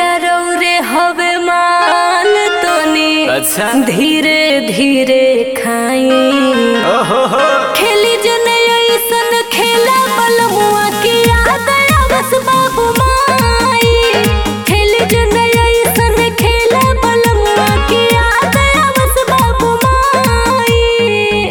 राजा रौरे हवे मान तोनी अच्छा धीरे धीरे खाई ओहो हो खेली जने ऐसन खेला बलमुआ की याद आवस बाबू माई खेली जने ऐसन खेला बलमुआ की याद आवस बाबू माई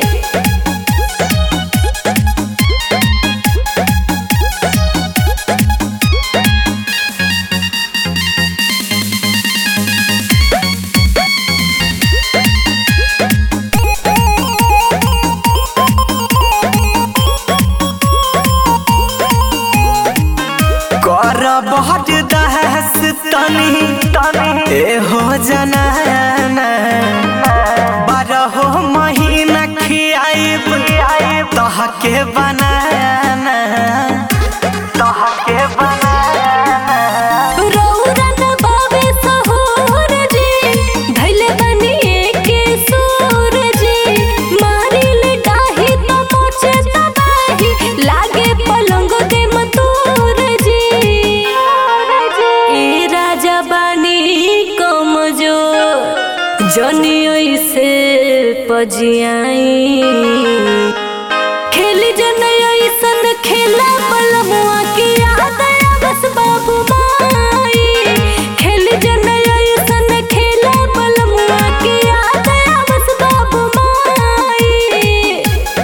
कर बहुत दहस तनी ए हो जनाना बारह महीना खियाइब तहके बनाना तहके बनाना रौरा न बावे सहोर जी धैले बनिए के सूर जी मारिल डाही तो मोचे तबाही लागे पलंग दे मतूर जी ए राजा बानी कमजोर जनी ऐसे पजियाई खेली जन ऐसन खेला बलमुआ की याद आवस बाबू माई खेली जन ऐसन खेला बलमुआ की याद आवस बाबू माई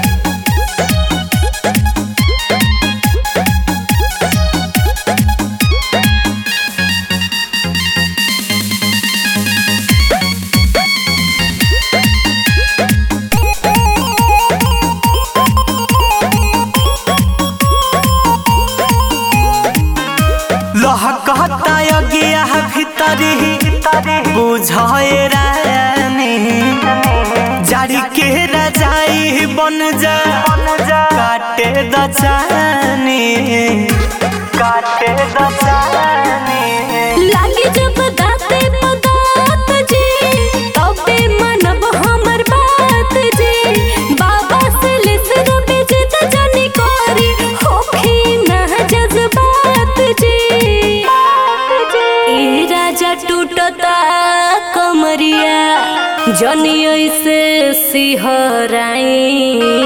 लहकता यगिया भीतरी बुझे रानी जारी के रजाई बन जा काटे दचानी काटे दचानी लागी जब दाते पदात जी तबे मनब हमर बात जी बाबा से लिसर बिजत जानी करी होखी ना जज्बात जी ए राजा टूटता कमरिया जनी ऐसे सिहराई